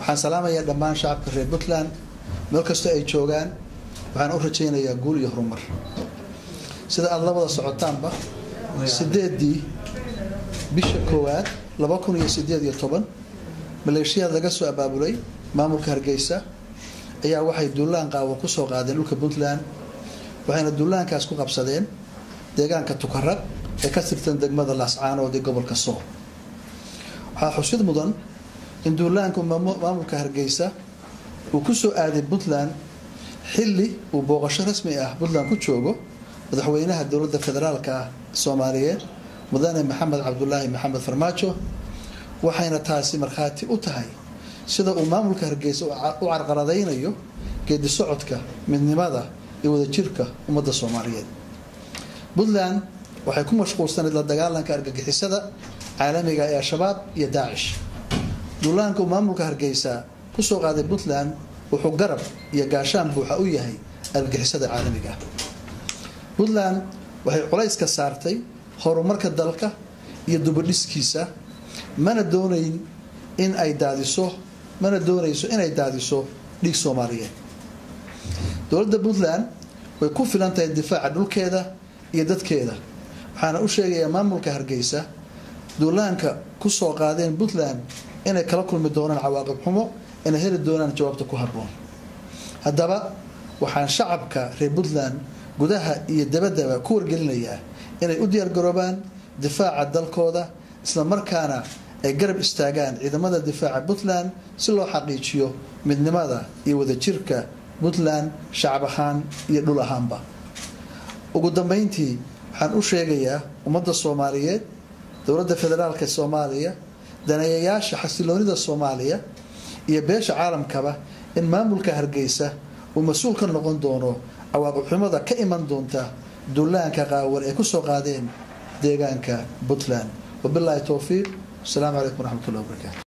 waxaan salaamayaa dhammaan shacabka reer puntland meel kastoo ay joogaan waxaan u rajaynayaa guul iyo horumar sida aada la wada socotaanba sideedii bisha koowaad laba kun iyo sideed iyo toban maleeshiyaad laga soo abaabulay maamulka hargeysa ayaa waxay duulaan qaawan kusoo qaadeen dhulka puntland waxayna duulaankaas ku qabsadeen deegaanka tukarag ee ka tirtan degmada laascaanood ee gobolka sool waxaa xusid mudan in duulaanku maamulka hargeysa uu kusoo aaday puntland xilli uu booqasho rasmi ah puntland ku joogo madaxweynaha dowladda federaalka ah soomaaliyeed mudane maxamed cabdulaahi maxamed farmaajo waxayna taasi markhaati u tahay sida uu maamulka hargeysa u carqaladaynayo geedi socodka midnimada iyo wadajirka ummadda soomaaliyeed puntland waxay ku mashquulsanayd la dagaalanka argagixisada caalamiga ee al-shabaab iyo daacish duulaanka uu maamulka hargeysa kusoo qaaday puntland wuxuu garab iyo gaashaan buuxa u yahay argagixisada caalamiga ah puntland waxay culayska saartay horumarka dalka iyo dubadhiskiisa mana doonayn in ay daadiso mana doonayso inay daadiso dhiig soomaaliyeed dowladda puntland way ku filan tahay difaaca dhulkeeda iyo dadkeeda waxaana u sheegayaa maamulka hargeysa duulaanka kusoo qaadeen puntland inay kala kulmi doonaan cawaaqib xumo inay heli doonaan jawaabta ku habboon haddaba waxaan shacabka reer puntland gudaha iyo dabadaba ku wargelinayaa inay u diyaargaroobaan difaaca dalkooda isla markaana ay garab istaagaan ciidamada difaaca puntland si loo xaqiijiyo midnimada iyo wadajirka puntland shacab ahaan iyo dhul ahaanba ugu dambeyntii waxaan u sheegayaa ummadda soomaaliyeed dowladda federaalka soomaaliya daneeyayaasha xasiloonida soomaaliya iyo beesha caalamkaba in maamulka hargeysa uu mas-uul ka noqon doono cawaaqibxumada ka iman doonta duulaanka qaawan ay kusoo qaadeen deegaanka puntland wabilaahi towfiiq asalaamu calaykum waraxmat ullah wabarakaatu